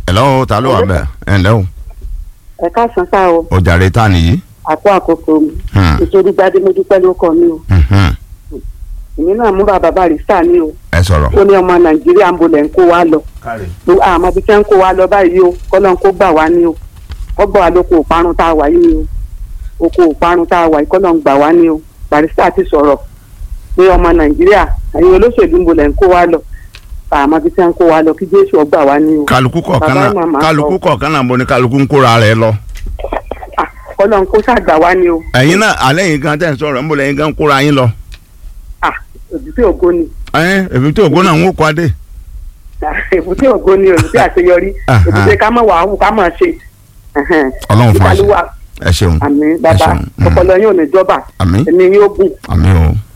hello ta ló wà bẹ́ẹ̀ ẹ ǹlẹ́ o ẹ káàsán sá o ọjàre ta nìyí. àpò àkókò mi Hmm. nítorí gbadé mo dúpẹ́ ló kọ mi o Mhm. èmi náà mú bàbá barista mi o ẹ sọ̀rọ̀. ó ní ọmọ nàìjíríà ń bolẹ̀ ń kó wa lọ Tó- àmọ́ bí tẹ́ ń kó wa lọ báyìí o kọ́lọ́n kó gbà wá ní o kọ́ gbà wá lóko òparun tá a wà yìí ni o oko òparun tá a wà yìí kọ́lọ́n gbà wá ní o barista ti sọ̀rọ̀ pé ọmọ nàìjíríà ẹ̀yin olóṣèlú ń bolẹ̀ ń kó wa lọ àmọ́ bí tẹ́ ń kó wa lọ kí jésù ó gbà wá ní o kálukú kọ̀ọ̀kan Bàbá náà màmá kálukú sọ. kọ̀ọ̀kan náà bo ni kálukú ń kóra rẹ̀ lọ. Ah, kọ́lọ́n kó ṣàgbà wá ní o ẹ̀yin náà alẹ́ yìí gan tẹ̀ ń sọ̀rọ̀ ń bọ̀ lẹ́yìn gan kóra yín lọ. Ah, èbúté ògo ni ẹ èmi tí ògbó náà ń wò kó adé. èbúté ògo ni èbúté àṣeyọrí Aha. èbúté ká mọ̀ wàá hù ká mọ̀ ṣe. Ẹhẹ́n. ọlọ́run fún wa ṣe Ìbálòwà ẹ ṣeun àmín ẹ bàbá ṣeun. Mm. ọpọlọ yóò ní jọba àmín ẹ̀mí yóò gùn àmín o